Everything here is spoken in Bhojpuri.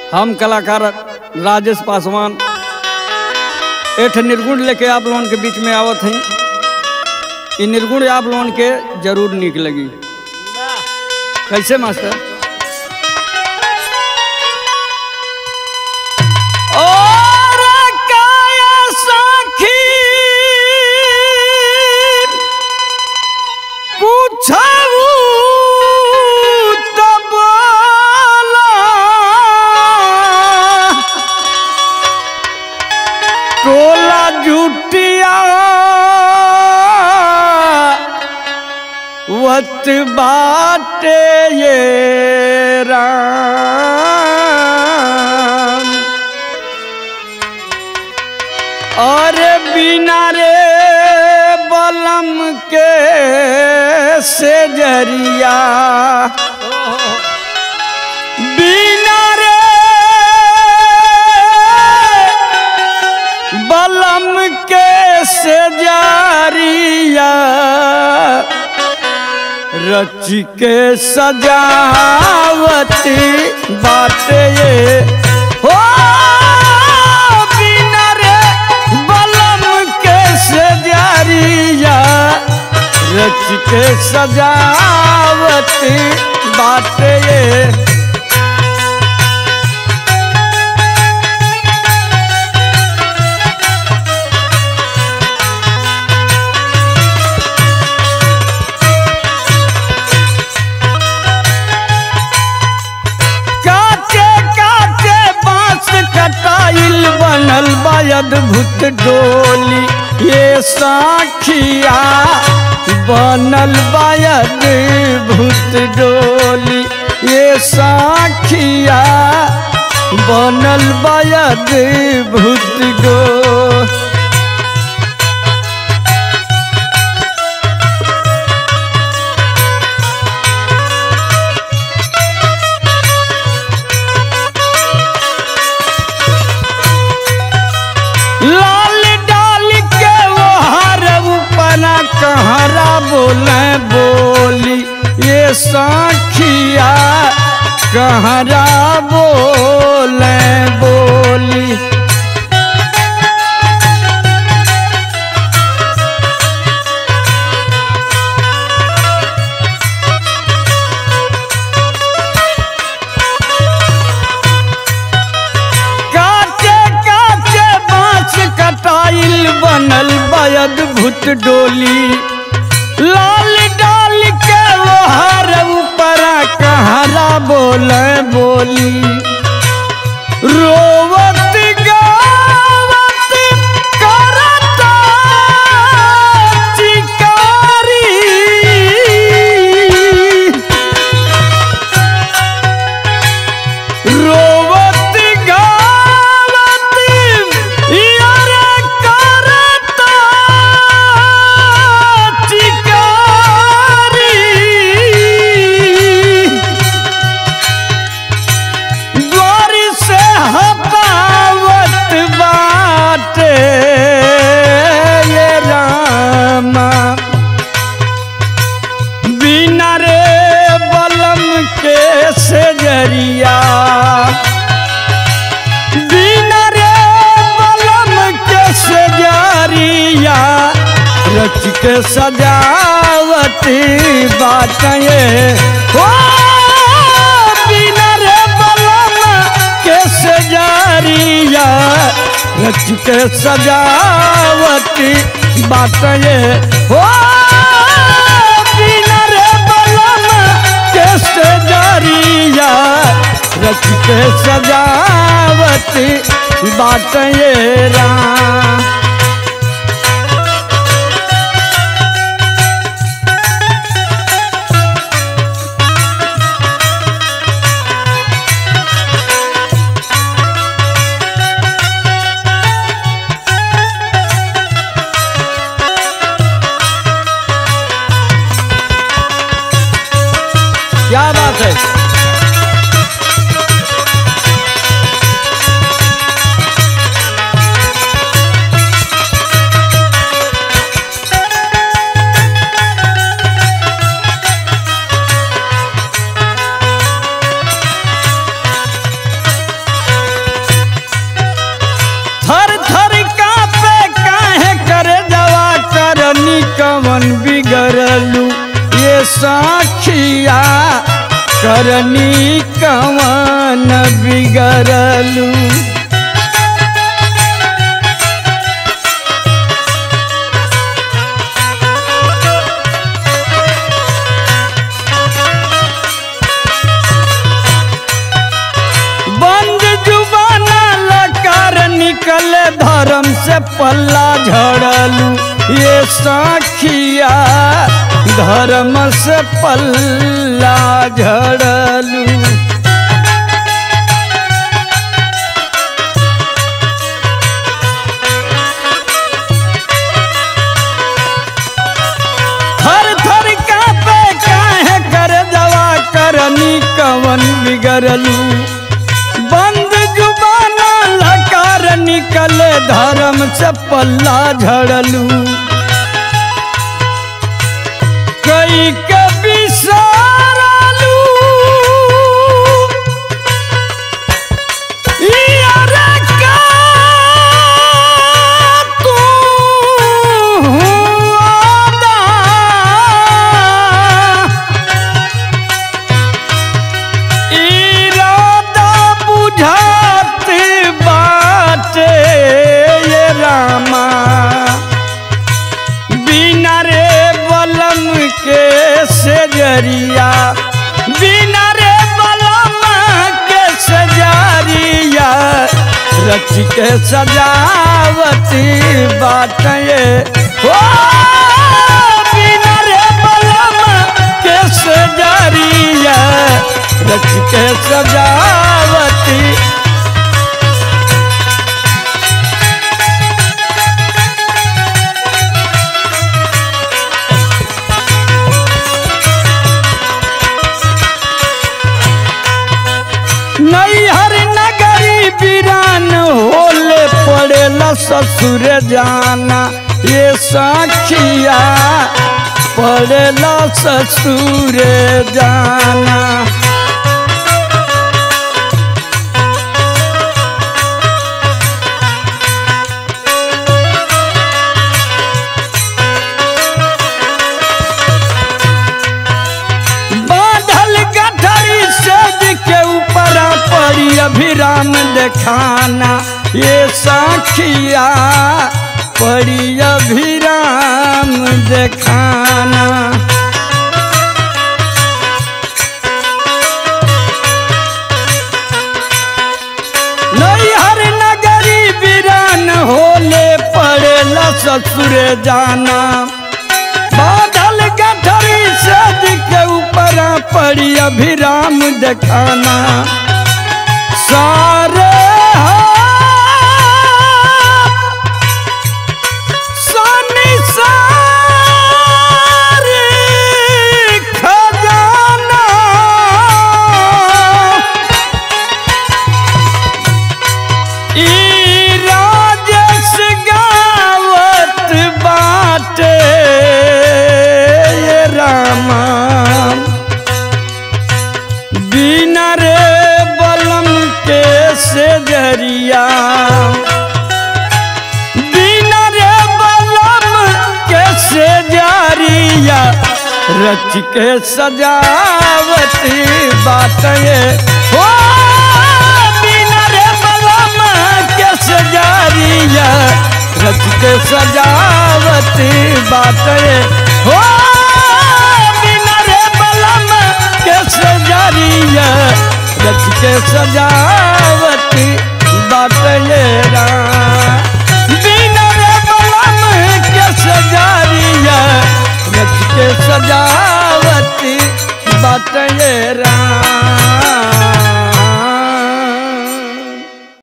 हम कलाकार राजेश पासवान एठ निर्गुण लेके आप लोगन के बीच में आवत हैं ये निर्गुण आप लोगन के जरूर निक लगी कैसे मास्टर और काया साखी पूछऊ तब टोला जुटिया वत बाटे ये राम और बिना रे बलम के से जरिया बिना रे बलम के से जरिया रच के सजावत बाटे ये हो बिना रे बलम के सजारिया रच के सजावत बाटे ये काटे काटे बांस कटाइल बनल बा अद्भुत डोली ये साखिया बनल बा अद्भुत डोली ये साखिया बनल बा अद्भुत डोली लाल डाल के वो हर ऊपरा कहरा बोले बोली ये साखिया कहरा बोले बोली काटे काटे बांस कटाइल बनल बयद भूत डोली लाल डाल के वो हर ऊपरा कहरा बोले बोली रोवत गावत करता चिकारी रोवत गावत यार करता चिकारी द्वारी से हटावत बाटे ये रामा बिना रे बलम के से जरिया बिना रे बलम के से जरिया रच के सजावती बाटें हो बिना रे बलम के से जरिया रच के सजावती बाटें हो बिना रे बलम के से जरिया रच के सजावती बाटें राम क्या बात है करनी कवन बिगड़लू ये साखिया करनी कवन बिगड़लू बंद जुबाना लकार निकले धर्म से पल्ला झड़लू ये साखिया धर्म से पल्ला झड़लू थर थर कापे काहे कर दवा करनी कवन बिगड़लू बंद जुबाना लकार निकले धर्म से पल्ला झड़लू कई के बिसारलू यारे का तू आदा इरादा बुझात बाटे ये रामा बिना रे बलम के सजरिया बिना रे बलम के सजरिया रच के सजावती बात ये ओ बिना रे बलम के सजरिया रच के सजावती नैहर नगरी बिरान होले पड़ेला ससुर जाना ये साखिया पड़ेला ससुर जाना बांधल गठरी सेज के ऊपर पड़ी अभिराम देखाना ये साखिया पड़ी अभिराम देखाना नैहर नगरी बिरान होले पड़ेला ससुर जाना बादल गठरी सज के ऊपर पड़ी अभिराम देखाना सारे हाथ सनी सारे खजाना ई राजेश गावत बाटे ये रामा बिना रे बलम के से जरिया बिना रे बलम के से जरिया रच के सजावती बात ये हो बिना रे बलम के से जरिया रच के सजावती बात ये हो बिना रे बलम के सजरिया रच के सजा